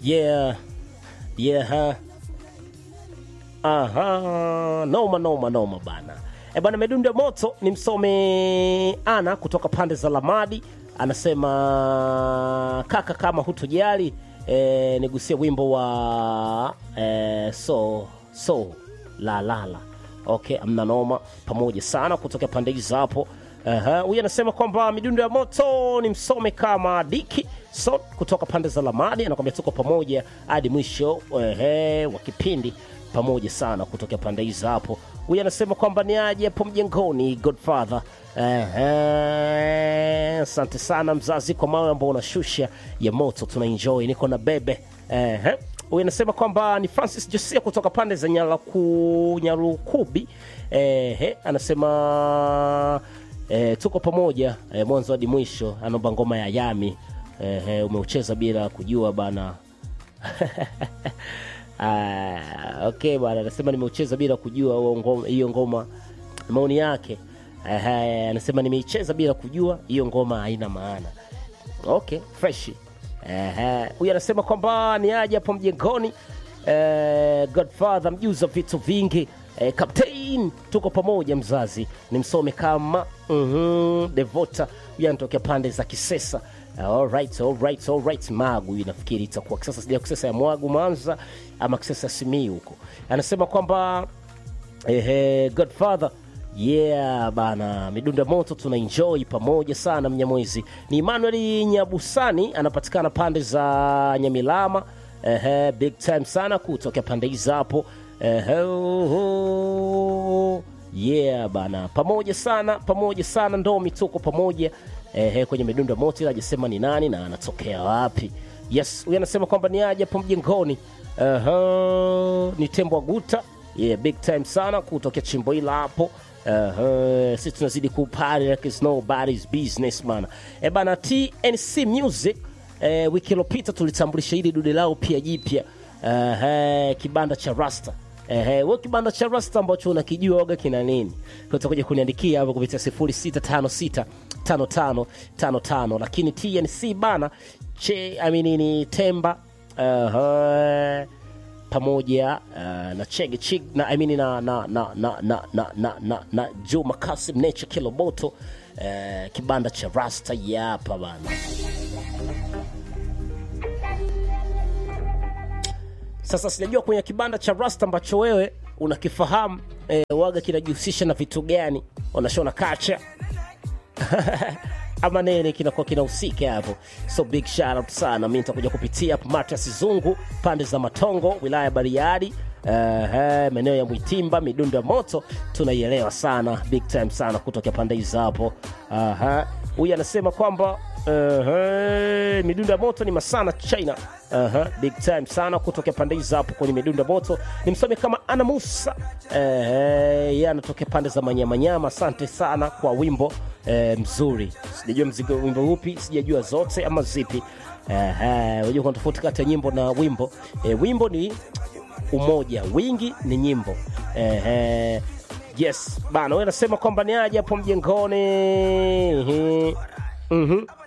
yeah yeah aha noma noma noma bana e bana medundo ya moto ni msome ana kutoka pande za lamadi anasema kaka kama hutojali e, nigusie wimbo wa e, so so la la la okay amna noma pamoja sana kutoka pande hizo hapo Aha, huyu anasema kwamba midundo ya moto ni msome kama diki so kutoka pande za lamadi anakwambia tuko pamoja hadi mwisho ehe, wa kipindi pamoja sana kutoka pande hizo hapo huyu anasema kwamba ni aje hapo mjengoni godfather Ehe, asante sana mzazi kwa mawe ambao unashusha ya moto tunaenjoy niko na bebe Ehe. huyu anasema kwamba ni francis josia kutoka pande za Nyalaku, nyarukubi Ehe, anasema e, tuko pamoja e, mwanzo hadi mwisho anaomba ngoma ya yami e, umeucheza bila kujua bana Ah, okay bwana anasema nimeucheza bila kujua huo ngoma- hiyo ngoma maoni yake Ehe, anasema nimeicheza bila kujua hiyo ngoma haina maana okay fresh Ehe, huyu anasema kwamba ni aje hapo mjengoni eh, godfather mjuza vitu vingi eh, captain tuko pamoja mzazi ni msome kama mm-hmm, devota huyu anatokea pande za kisesa Alright, alright, alright. Magu hii nafikiri itakuwa kisasa, sija kisasa ya Mwagu Mwanza ama kisasa ya Simiyu huko. Anasema kwamba ehe, Godfather yeah bana, midundo ya moto tuna enjoy pamoja sana. Mnyamwezi ni Emmanuel Nyabusani, anapatikana pande za Nyamilama. Ehe, big time sana kutokea pande hizo hapo. Ehe, oho. yeah bana, pamoja sana, pamoja sana, ndomi tuko pamoja ehe, kwenye midundo ya moto, ila hajasema ni nani na anatokea wapi. Yes, huyu anasema kwamba ni aje hapo mjengoni. Aha, ni Tembo Aguta. Yeah, big time sana kutokea chimbo hila hapo. Aha, sisi tunazidi kupari like it's nobody's business man. E bana TNC Music eh, wiki iliyopita tulitambulisha hili dude lao pia jipya. Aha, kibanda cha Rasta. Ehe, wewe kibanda cha Rasta ambacho unakijua waga kina nini? Utakuja kuniandikia hapo kupitia 06565555 lakini TNC bana che I mean ni Temba uh, pamoja uh, na Chege Chig na I mean na na na na na na na, na, na Juma Kasim Nature Kiloboto uh, kibanda cha Rasta yapa bana. Sasa sijajua kwenye kibanda cha Rasta ambacho wewe unakifahamu eh, waga kinajihusisha na vitu gani? Wanashona kacha ama nini kinakuwa kinahusika hapo so big shout out sana mi nitakuja kupitia hapo Matias Zungu pande za Matongo wilaya ya Bariadi uh, maeneo ya Mwitimba midundo ya moto tunaielewa sana big time sana kutokea pande hizo hapo Aha. huyu anasema kwamba uh, midundo ya moto ni masana China Aha, big time sana kutokea pande hizo hapo kwenye midundo ya moto ni msome kama Ana Musa uh, yeye anatokea pande za Manyamanyama asante sana kwa wimbo eh, mzuri sijajua mzigo wimbo upi sijajua zote ama zipi Eh, unajua kuna tofauti kati ya nyimbo na wimbo eh, wimbo ni umoja wingi ni nyimbo eh, eh, yes bana wewe nasema kwamba ni aje hapo mjengoni Mhm. Mhm.